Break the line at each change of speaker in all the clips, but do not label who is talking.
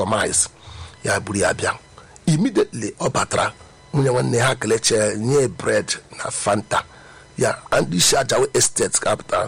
customize ya buru ya bịa immediately ọ batara nwunye nwanne ha keleche nye bread na fanta ya ndị isi ajawe estate kapịta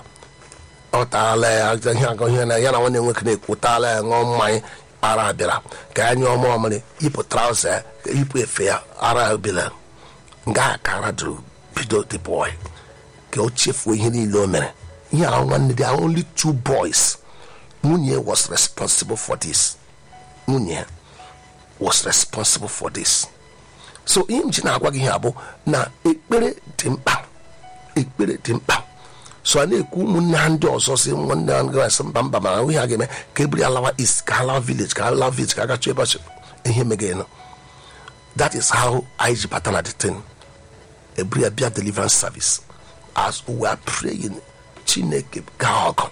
ọ taala ya ihe agụ ihe na ya na nwanne nwoke na-ekwu taala ya ṅụọ mmanya ara bịara ka ya nye ọma ọmịrị yipụ trauza ya yipụ efe ya ara bịara nga ka ara dụrụ bido the boy ka o chefuo ihe niile o mere ihe ahụ nwanne dị only two boys nwunye was responsible for this nwunye was responsible for this so ihe m ji na-agwa gị ihe abụ na ekpere dị mkpa ekpere dị mkpa so a na-ekwu ụmụnne ha ndị ọzọ si nwanne ha gasị mba mba mana ihe a ga-eme ka eburu ya lawa is ka alawa village ka alawa village ka agachi ebe ọchị ihe megenụ that is how anyị ji bata na the thing eburu ya bịa deliverance service as we are praying chineke gaa ọgụ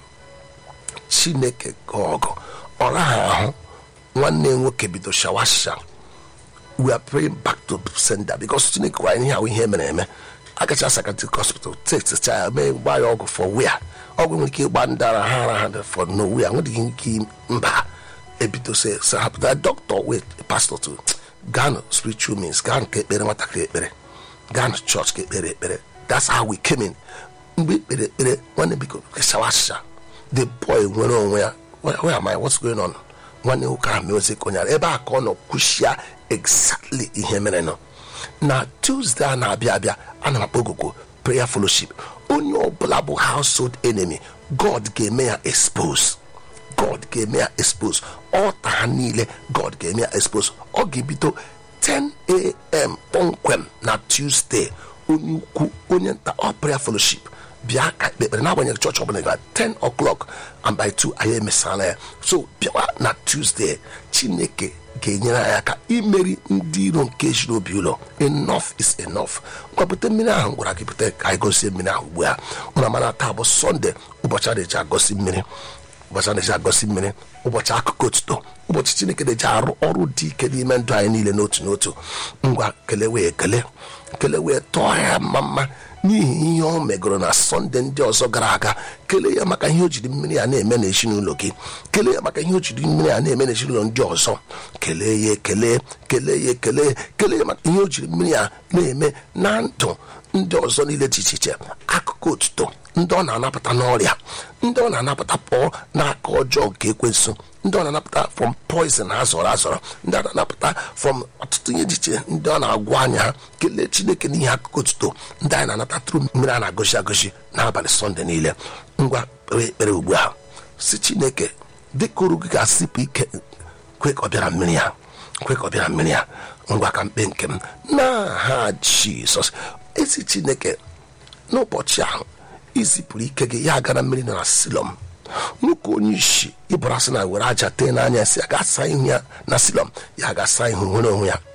chineke gaa ọgụ ọra ha ahụ nwanne nwoke bido shawasha we are praying back to sender because chineke gwara ihe ahụ ihe mere eme agacha psychiatric hospital test ya mee gba ya ọgwụ for where ọgwụ nwere ike ịgba ndị ara ha ara ha for nowhere nwedịghị ike mba ebido se se hapụta doctor wait pastor to gaa spiritual means gaa ka ekpere nwatakịrị ekpere gaa church ka ekpere ekpere that's how we came in mgbe ekpere ekpere nwanne biko shawasha the boy nwere onwe ya where am I what's going on nwanne nwoke ahụ meozi ka onyara ebe a ka ọ nọ kwuchia exactly ihe mere nọ na tuesday a na-abịa abịa ana m akpọ ogogo prayer fellowship onye ọbụla bụ household enemy god ga-eme ya expose god ga-eme ya expose ọta ha niile god ga-eme ya expose ọ ga-ebido 10am kpọmkwem na tuesday onye ukwu onye nta ọ prayer fellowship bịa ka ekpekpere n'agbanyeghị chọọchị ọbụla ga 10 o'clock and by 2 anyị emesala ya so bịawa na tuesday chineke ga-enyere anyị aka imeri ndị iro nke jiri obi ụlọ enough is enough ngwapụta mmiri ahụ gwara gị pụta ka anyị gosie mmiri ahụ ugbu a ụna mana taa bụ sọnde ụbọchị a na-eji agosi mmiri ụbọchị a na-eji agosi mmiri ụbọchị akụkọ otuto ụbọchị chineke na-eji arụ ọrụ dị ike n'ime ndụ anyị niile n'otu n'otu ngwa kelewe ekele kelewe tọọ ya mma mma n'ihi ihe ọ megoro na sọnde ndị ọzọ gara aga kelee ya maka ihe o jiri mmiri a na-eme n'ezinụlọ gị kelee ya maka ihe o jiri mmiri a na-eme n'ezinụlọ ndị ọzọ kelee ya ekele kelee ya ekele kelee ya maka ihe o jiri mmiri a na-eme na ndụ ndị ọzọ niile dị iche iche akụkụ otuto ndị ọ na-anapụta n'ọrịa ndị ọ na-anapụta pụọ n'aka ọjọọ nke ekwensu ndị ọ na-anapụta from poison ha zọrọ azọrọ ndị ọ na-anapụta from ọtụtụ ihe dị iche ndị ọ na-agwọ anya ha kelee chineke n'ihe akụkụ otuto ndị anyị na-anata tụrụ mmiri a na-agọzi agọzi n'abalị sọnde niile ngwa kpere ekpere ugbu a si chineke dịka oru gị ga-asịpụ ike kwe ka ọ bịara mmiri ya kwe ka ọ bịara mmiri ya ngwa ka mkpe nke m n'aha jizọs ezi chineke n'ụbọchị ahụ izipụrụ ike gị ya gara mmiri nọ na silọm nwoke onye isi ịbụrụ asị na were aja tee n'anya si ya ga-asa ihu ya na silọm ya ga-asa ihu nwere onwe ya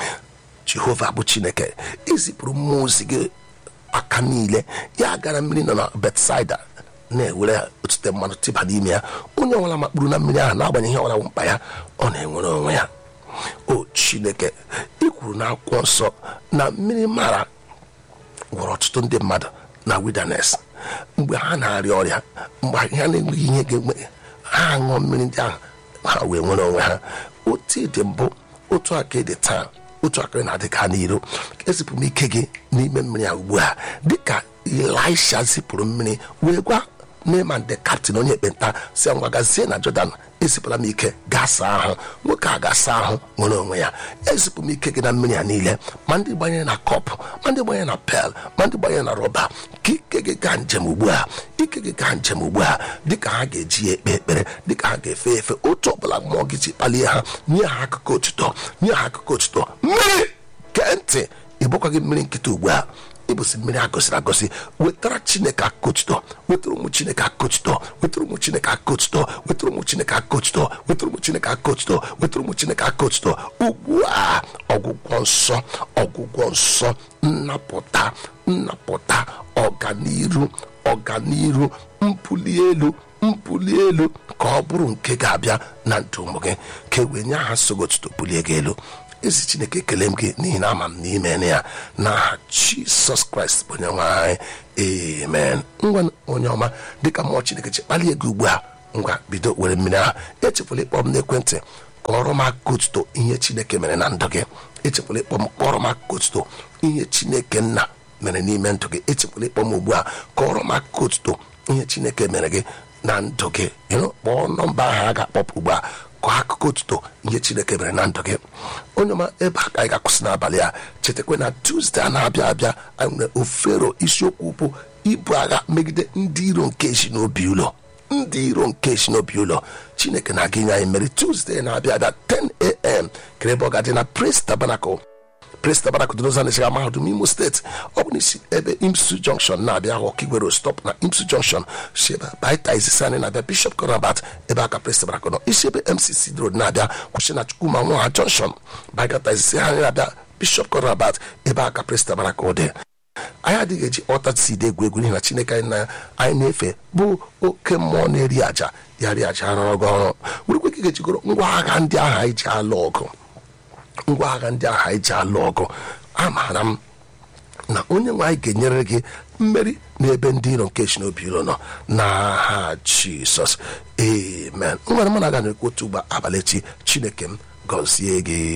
jehova bụ chineke izipụrụ mmụọ ozi gị aka niile ya gara mmiri nọ na betsaida na-ewere otute mmanụ tịba n'ime ya onye ọbụla makpuru na mmiri ahụ na-agbanyeghị ihe ọbụla mkpa ya ọ na-enwere onwe ya o chineke ị kwuru na akwụkwọ nsọ na mmiri mara gwọrọ ọtụtụ ndị mmadụ na wilderness mgbe ha na-arịa ọrịa mgbe ha na-enweghị ihe ga-eme ha ṅụọ mmiri ndị ahụ ha wee nwere onwe ha otu dị mbụ otu aka dị taa otu aka na-adị ka n'iro ezipụ m ike gị n'ime mmiri a ugbu a dịka elisha zipụrụ mmiri wee gwa neman de kaptin onye ekpenta si ngwa gazie na jọdan ezipụla m ike gaa saa ahụ nwoke a ga-asa ahụ nwere onwe ya ezipụ m ike gị na mmiri a niile ma ndị gbanyere na kọpụ ma ndị gbanyere na pel ma ndị gbanyere na rọba ka ike gị gaa njem ugbu a ike gị gaa njem ugbu a dịka ha ga-eji ya ekpe ekpere dịka ha ga-efe efe otu ọbụla mmụọ gị ji kpalie ha nye ha akụkọ otuto nye ha akụkọ otuto mmiri kee ntị ịbụkwa gị mmiri nkịta ugbu a ịbụsị mmiri agọsiri agọsi wetara chineke akụtuto wetara ụmụ chineke akụtuto wetara ụmụ chineke akụtuto wetara ụmụ chineke akụtuto wetara ụmụ chineke akụtuto wetara ụmụ chineke akụtuto ugbu a ọgwụgwọ nsọ ọgwụgwọ nsọ nnapụta nnapụta ọganiru ọganiru mpụli elu mpụli elu ka ọ bụrụ nke ga-abịa na ndụ ụmụ gị ka e wee nye aha sogotuto bulie gị elu ezi chineke ekele m gị n'ihi na ama m n'ime ya n'aha jisọs kraịst bụ onye nwe anyị amen ngwa onye ọma dịka mmụọ chineke ji kpalie gị ugbu a ngwa bido were mmiri ahụ echefula ịkpọ m n'ekwentị kọrọ m aka otuto ihe chineke mere na ndụ gị echekwala ịkpọ m kpọrọ m aka otuto ihe chineke nna mere n'ime ndụ gị echekwala ịkpọ m ugbu a kọrọ m aka otuto ihe chineke mere gị na ndụ gị ịnụ kpọọ nọmba ahụ a ga-akpọpụ ugbu a kọọ akụkọ otuto ihe chineke mere na ndụ gị onye ọma ebe a ka anyị ga-akwụsị n'abalị a chetakwa na tuzdee a na-abịa abịa anyị nwere ofero isiokwu bụ ibu agha megide ndị iro nke ezinobi ụlọ ndị iro nke ezinobi ụlọ chineke na-aga inye anyị mmeri tuzdee na-abịa abịa 10am kere ebe ọ ga-adị na praise tabernacle praise tabernacle dị n'ụzọ na-esiga mahadum imo steeti ọ bụ n'isi ebe imsu junction na-abịa ahụ ọkigwero stop na imsu junction si ebe baita izizi anyị na-abịa bishop corabat ebe aka praise tabernacle nọ isi ebe mcc road na-abịa kwụsị na chukwuma nwa junction bagata izizi anyị na-abịa bishop corabat ebe aka praise tabernacle dị anyị adịghị eji ọtacid egwu egwu n'ihi na chineke anyị na anyị na-efe bụ oke mmụọ na-eri aja ya ri aja rọrọ gị ọrụ werekwe ka ị ga-ejigoro ngwa agha ndị ahụ anyị ji alụ ọgụ ngwa agha ndị ahụ anyị ji alụ ọgụ amaara m na onye nwe anyị ga-enyere gị mmeri n'ebe ndị iro nke shinobi iro nọ n'aha jisọs amen nwere mụ na aga na-ekwu otu ugbo abalị echi chineke m gọzie gị